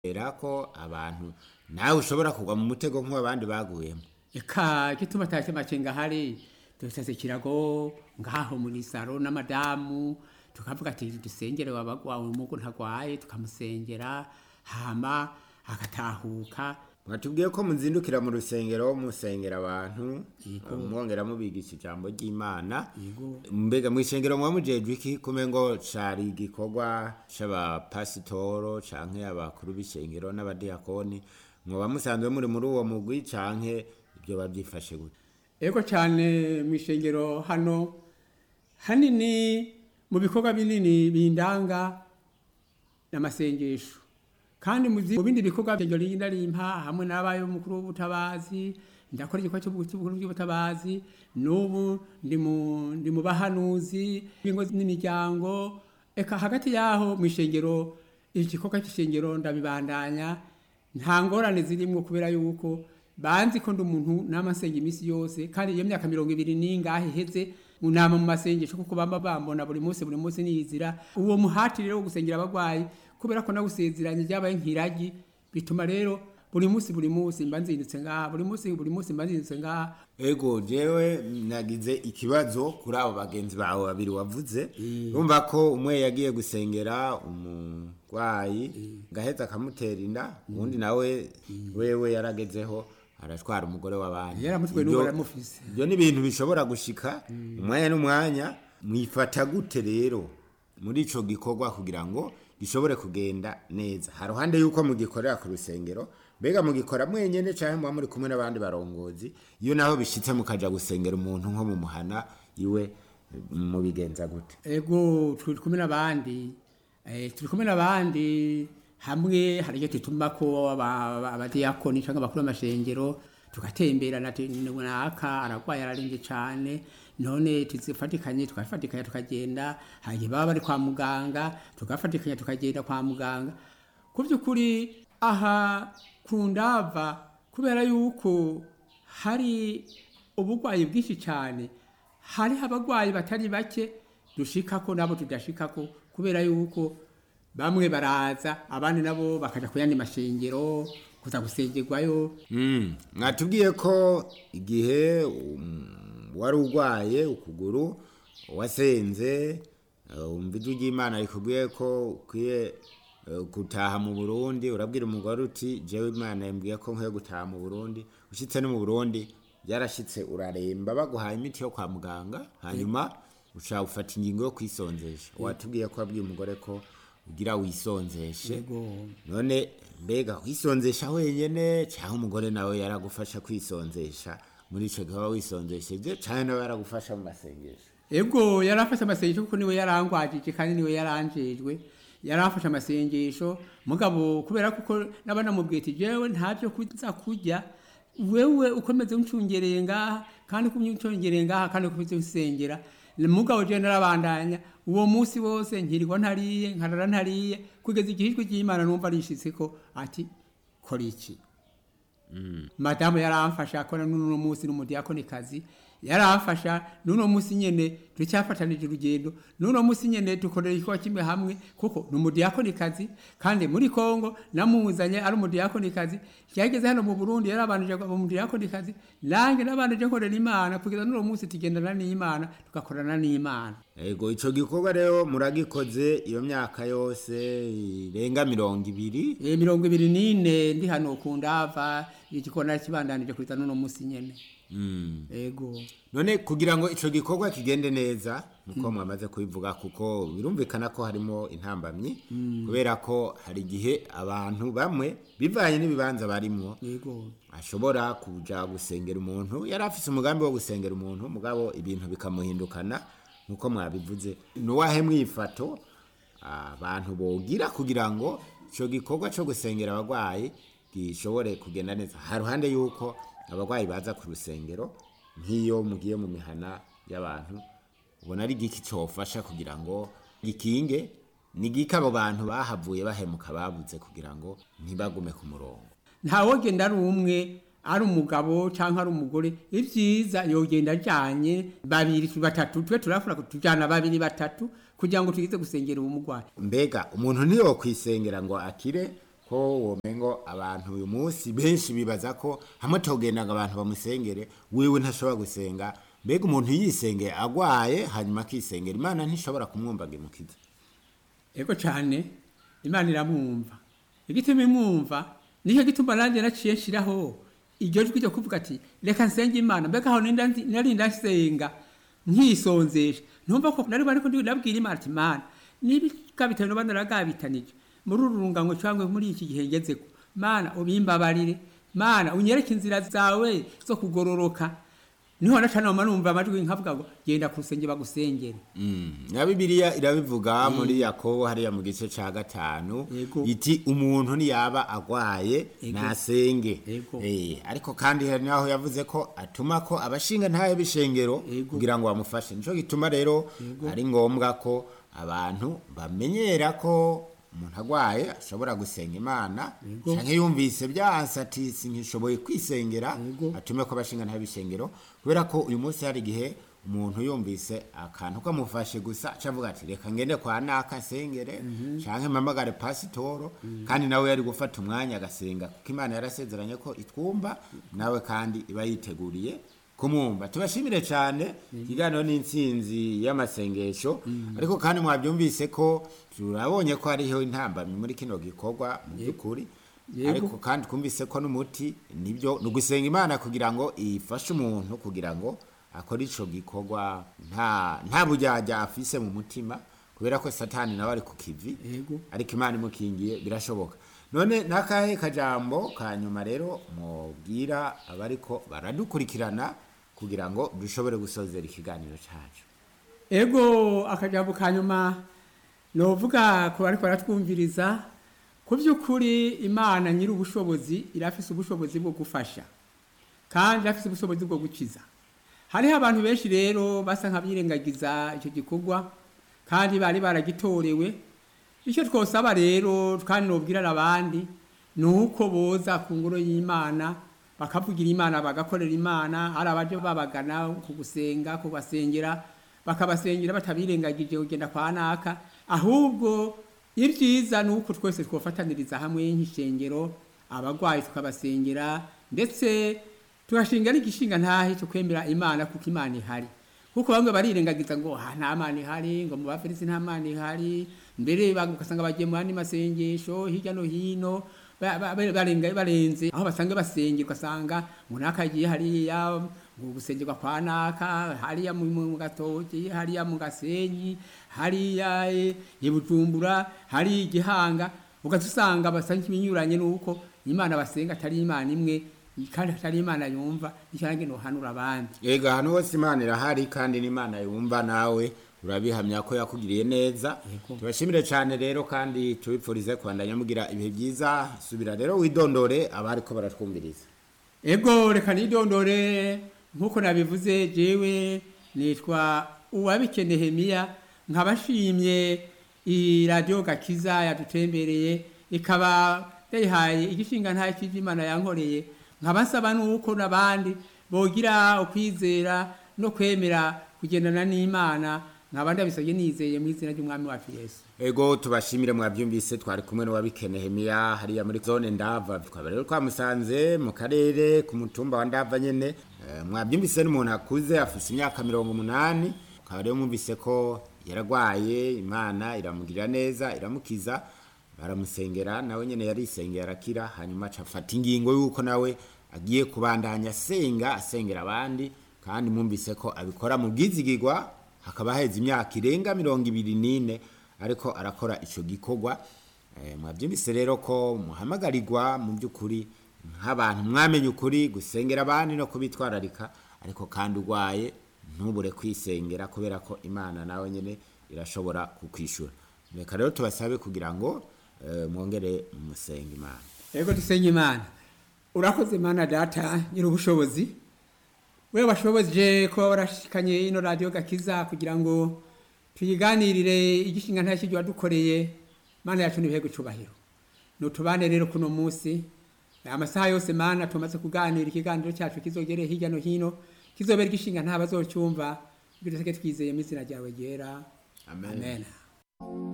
era ko abantu nawe ushobora kugwa mu mutego nk'abandi baguyemo eka gituma tashe macenga hari dusase kirago ngaho muri saro n'amadamu tukavuga ati dusengere wabagwawe umugo ntagwaye tukamusengera hama agatahuka mwatubwiye ko muzindukira mu rusengero musengera abantu mwongera mubigisha ijambo ry'imana mbega mu isengero muba mujejwe iki kume ngo cari igikorwa c'abapasitoro canke abakuru b'ishengero n'abadiyakoni mwoba musanzwe muri muri uwo mugwi canke ibyo bavyifashe gute ego cyane mu ishengero hano hanini mu bikorwa binini bindanga n'amasengesho kandi mu zi- mu bindi bikorwa byo rinda rimpa hamwe n'abayo mukuru w'ubutabazi ndakora igikorwa cy'ubukuru bw'ubutabazi n'ubu ndi mu ndi mu bahanuzi b'ingo n'imiryango eka hagati yaho mu ishengero igikorwa cy'ishengero ndabibandanya nta ngorane zirimo kubera yuko banzi ko ndi umuntu n'amasenga iminsi yose kandi iyo myaka mirongo ibiri n'ingahe iheze munama mu masengesho kuko bamba bambona buri munsi buri munsi niyizira uwo muhati rero wo gusengera abagwayi kubera ko nagusezeranye ryabaye nk'iragi bituma rero buri munsi buri munsi mba nzindutse ngaha buri munsi buri munsi mba nzindutse ngaha ego jewe nagize ikibazo kuri abo bagenzi bawe babiri wavuze urumva ko umwe yagiye gusengera umurwayi ngaheza akamutera inda uwundi nawe wewe yaragezeho aratwara umugore w'abandi yaramutwe Ibyo- n'ubu aramufise ibyo ni ibintu bishobora gushika umwanya n'umwanya mwifata gute rero muri ico gikorwa kugira ngo gishobore kugenda neza haruhande yuko mugikorera ku rusengero mbega mugikora mwenyene canke muba muri kumwe n'abandi barongozi iyo naho bishitse mukaja gusengera umuntu nko mu muhana iwe mubigenza gute ego turi kumwe n'abandi eh, turi kumwe n'abandi hamwe hari icyo tutuma ko aba- aba- abadiyakoni cyangwa abakuru b'amashengero tugatemberana ati naka aragwaye ararembye cyane none tuzifatikanye tugafatikanya tukagenda hari baba bari kwa muganga tugafatikanya tukagenda kwa muganga ku by'ukuri aha ku ndava kubera yuko hari uburwayi bwinshi cyane hariho abarwayi batari bake dushikako nabo tudashikako kubera yuko bamwe baraza abandi nabo bakaja ku yandi mashengero kuza gusengerwayo Mm, mwatubwiye ko igihe um, wari urwaye ukuguru wasenze uh, umva ijwi ry'imana rikubwiye ko ukwiye uh, gutaha mu burundi urabwira umugore uti jewe imana yambwiye ko nkwiye gutaha mu burundi ushitse no mu burundi byarashitse uraremba baguhaye imiti yo kwa muganga hanyuma ushaka gufata ingingo yo kwisonzesha watubwiye ko wabwiye umugore ko ugira wisonzeshe yego none mbega wisonzesha wenyene cyangwa umugore nawe yaragufasha kwisonzesha muri ico gihe waba wisonzesheje cyane nawe yaragufasha mu masengesho ego yarafashe amasengesho kuko niwe yarangwajije kandi niwe yaranjejwe yarafashe amasengesho mugabo kubera kuko nabana mubwiye ati jewe ntavyo kuza kurya wewe ukomeze uncungereye ngaha kandi kumyuncungereye ngaha kandi ukomeze usengera mugabo jewe narabandanya uwo munsi wose nkirirwa ntariye nkarara ntariye kugeza igihe ijwi ry'imana numva rishitseko ati kora iki madamu yaramfasha akora n'uno munsi n'umudiyakonikazi yaramfasha n'uno munsi nyene turacyafatanije urugendo n'uno munsi nyene dukorera igikorwa kimwe hamwe kuko ni umudiyakonikazi kandi muri kongo namuzanye ari umudiyakonikazi yageze hano mu burundi yarabanije aba umudiyakonikazi nange nabanije nkorera imana kugeza n'uno munsi tugendana n'imana tugakorana n'imana ego ico gikorwa rero muragikoze iyo myaka yose irenga mirongo ibiri e, mirongo ibiri n'ine ndi hano ku ndava igikona kibandanije kugeza n'uno munsi nyene mm. ego none kugira ngo ico gikorwa kigende neza nuko mwamaze kubivuga kuko birumvikana ko harimo intambamyi kubera ko hari igihe abantu bamwe bivanye n'ibibanza barimwo yego ashobora kuja gusengera umuntu yari afise umugambi wo gusengera umuntu mugabo ibintu bikamuhindukana nkuko mwabivuze nuwahe mwifato abantu bogira kugira ngo ico gikorwa co gusengera abagwayi gishobore kugenda neza haruhande yuko abagwayi baza ku rusengero nk'iyo mugiye mu mihana y'abantu ubona ari igiki cofasha kugira ngo gikinge ni giki abo bantu bahavuye bahemuka babuze kugira ngo ntibagume ku murongo ntawogenda ari umwe ari umugabo cyangwa ari umugore ibyiza yogenda ajyanye babiri batatu twe turafura tujyana babiri batatu kugira ngo tugize gusengera uwo murwayi mbega umuntu ntiyokwisengera ngo akire ko womengo abantu uyu munsi benshi bibaza ko hamwe togendaga abantu bamusengere wewe ntashobora gusenga mbega umuntu yisengeye agwaye hanyuma akisengera imana ntishobora kumwumvaga imukiza ego cyane imana iramwumva igituma imwumva nicyo gituma nanjye naciye nshiraho iryo jwi ryo kuvuga ati reka nsenge imana mbega aho ninda ndi- nari ndasenga nkisonzesha ntumva ko nari bariko ndabwira imana ati mana niba bitanu bana naragabitanije muri uru rungano cyangwa muri iki gihe ngezeko mana ubimbabarire mana unyereke inzira zawe zo kugororoka niho nacanama numva amajwi nkavuga ngo genda ku rusenge bagusengere na bibiliya irabivuga muri yakobo hariya mu gice ca gatanu Yego. iti umuntu ntiyaba agwaye Yego. nasenge Yego. Eh, ariko kandi hari naho yavuze ko atuma ko abashinga ntayo b'ishengero Yego. kugira ngo bamufashe nico gituma rero ari ngombwa ko abantu bamenyera ko umuntu agwaye ashobora gusenga imana Yego. canke yumvise byanse ati sinkishoboye kwisengera Yego. atume ko abashinga ntayo b'ishengero kubera ko uyu munsi hari igihe umuntu yumvise akantu kamufashe gusa acavuga ati reka ngende kwa naka nsengere canke mpamagare pasitoro kandi nawe yari gufata umwanya agasenga kuko imana yarasezeranye ko itwumva nawe kandi iba yiteguriye kumwumva tubashimire cyane ikiganiro n'intsinzi y'amasengesho ariko kandi mwabyumvise ko turabonye ko hariho intambamyi muri kino gikorwa mu by'ukuri Yego. ariko kandi twumvise ko n'umuti nibyo ni ugusenga imana kugira ngo ifashe umuntu kugira ngo akore ico gikorwa nta nta bujyajya afise mu mutima kubera ko satani nawe ari ku kivi Yego. ariko imana imukingiye birashoboka none n'akahe kajambo ka nyuma rero mubwira abariko baradukurikirana kugira ngo dushobore gusozera ikiganiro cacu ego akajambo ka nyuma novuga ku bariko baratwumviriza ku by'ukuri imana nyiri ubushobozi irafise ubushobozi bwo gufasha kandi irafise ubushobozi bwo gukiza hariho abantu benshi rero basa nk'abirengagiza icyo gikorwa kandi bari baragitorewe icyo twosaba rero kandi nobwirana abandi ni uko boza ku ngoro y'imana bakavugira imana bagakorera imana hari abaje babagana ku gusenga kubasengera bakabasengera batabirengagije kugenda kwa naka ahubwo ibyiza ni uko twese twofataniriza hamwe nk'ishengero abagwayi tukabasengera ndetse tugashinga n'igishinga ntahe cyo kwemera imana kuko imana ihari kuko bamwe barirengagiza ngo "Ah, nta mana ihari ngo mu bafilisi nta mana ihari mbere bag- ugasanga bagiye mu yandi masengesho hirya no hino ba- ba- ba- barenga barenze aho basanga basengera ugasanga ngo naka agiye hariya ngo gusengerwa kwa naka hariya mu mu gatoki hariya mu gasenyi hariya eh, i bujumbura hariya igihanga ugaca usanga basa nk'ibinyuranye n'uko imana basenga atari imana imwe kandi atari imana yumva icyange nohanura abandi Ega hano hose imana irahari kandi n'imana yumva nawe urabihamya ko yakugiriye neza Yego. tubashimire cyane rero kandi tubipfurize kubandanya mugira ibihe byiza subira rero widondore abari ko baratwumviriza ego reka nidondore nk'uko nabivuze jewe nitwa uwabike nehemiya nkaba nshimye iyi radiyo gakiza yadutembereye ikaba yayihaye igishinga nta cy'imana yankoreye nkaba nsaba n'uko n'abandi bogira ukwizera no kwemera kugendana n'imana nkaba ndabisabye nizeye mu izina ry'umwami wacu yesu ego tubashimire mwabyumvise twari kumwe n'uwabike nehemiya hariya muri zone ndava twaba rero twamusanze mu karere ku mutumba wa ndava nyene Eh, mwabyumvise n'umuntu akuze afise imyaka mirongo umunani ukaba rero mwumvise ko yaragwaye imana iramugirira neza iramukiza baramusengera nawe nyene yarisengera arakira hanyuma aca afata ingingo y'uko nawe agiye kubandanya asenga asengera abandi kandi mwumvise ko abikora mu bwizigirwa hakaba haheze imyaka irenga mirongo ibiri n'ine ariko arakora ico gikorwa Eh, mwabyumvise rero ko muhamagarirwa mu by'ukuri nk'abantu mwamenye ukuri gusengera abandi no kubitwararika ariko kandi urwaye ntubure kwisengera kubera ko imana nawe nyine irashobora kukwishura reka rero tubasabe kugira ngo eh, mwongere musenge imana ego dusenge imana urakoze mana data nyiri ubushobozi we washoboje kuba warashikanye ino radiyo gakiza kugira ngo tuyiganirire igishinga nta kijya wadukoreye mana yacu n'ibihe gucubahiro nutubane rero kuno munsi amasaha yose mana tumaze kuganira ikiganiro cyacu kizogere hirya no hino kizobera igishinga nta bazocyumva bityo twizeye mu izina ryawe ryera Amen. amen.